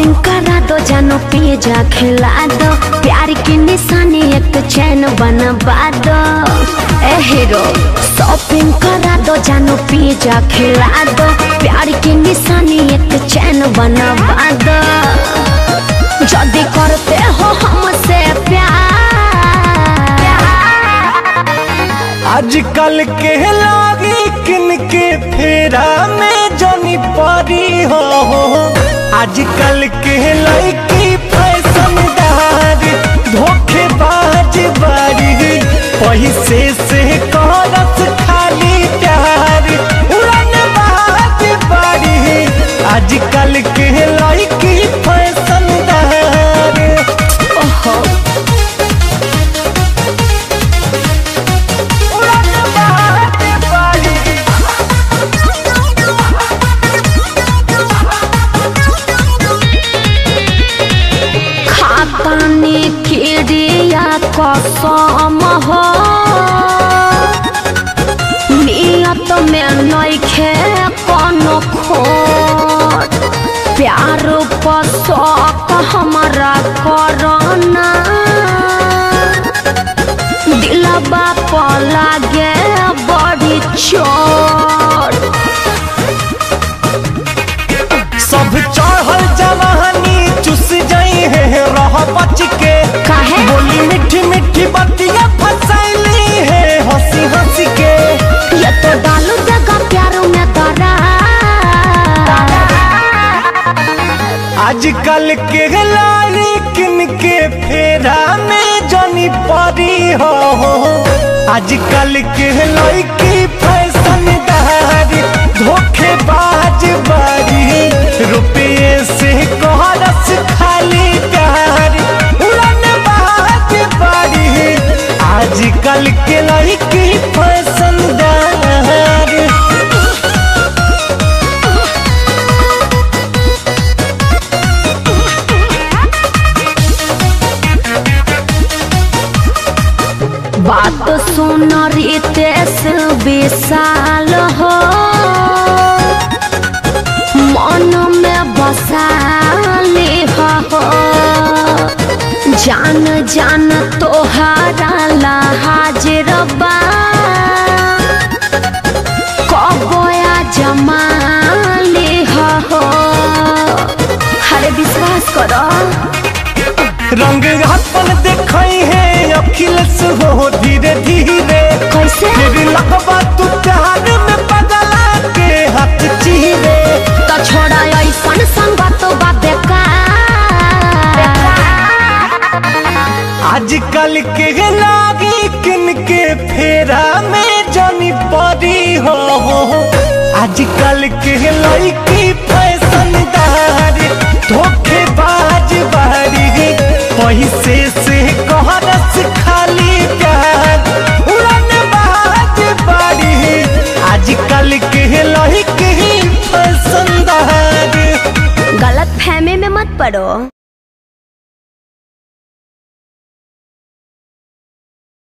Shopping करा दो जानो पिज्जा खिला दो प्यार की निशानी एक चैन बनवा दो ए हीरो शॉपिंग करा दो जानो पिज्जा खिला दो प्यार की निशानी एक चैन बनवा दो जल्दी करते हो हमसे प्यार आजकल के लागी किन के फेरा में जनी परी हो आजकल के लड़की फैशनदार धोखेबाज बारी पैसे से करत खाली प्यार उड़न बाज बारी आजकल के लड़की फैशनदार ओहो उड़न बाज बारी खातानी खिड़िया कसम हो नियत में नइखे कोनो खोट प्यार पर शौक हमारा करना दिलबा पर लागे बड़ी चोट सब चढ़ल जवानी चुस जाई है रह बच के काहे? बोली मीठी मीठी बतिया फसैली है हंसी हंसी के ये तो डालू देगा प्यारों में दरा आजकल के लारी किन के फेरा में जनी परी हो आजकल के लड़की फैशनदार धोखेबाज बारी रुपये से कहरस खाली प्यार उड़न बाज बारी आजकल के लड़की फैशनदार बात सुन रितेश विशाल हो मन में बसाली हो जान जान तोहारा ला हाजिर बा कबोया जमाली हो हरे विश्वास करो रंग अपन देखई है अखिलेश हो धीरे धीरे कैसे तेरी लगवा तू प्यार में बदला के हाथ चीरे तो छोड़ा ऐसन संगत बा बेकार आजकल के लागी किन के फेरा में जनी परी हो आजकल के लड़की फैशनदार धोखेबाज बारी पैसे से कहरस खाली प्यार उड़न बाज बारी आजकल के लड़की फैशनदार गलत फहमी में मत पड़ो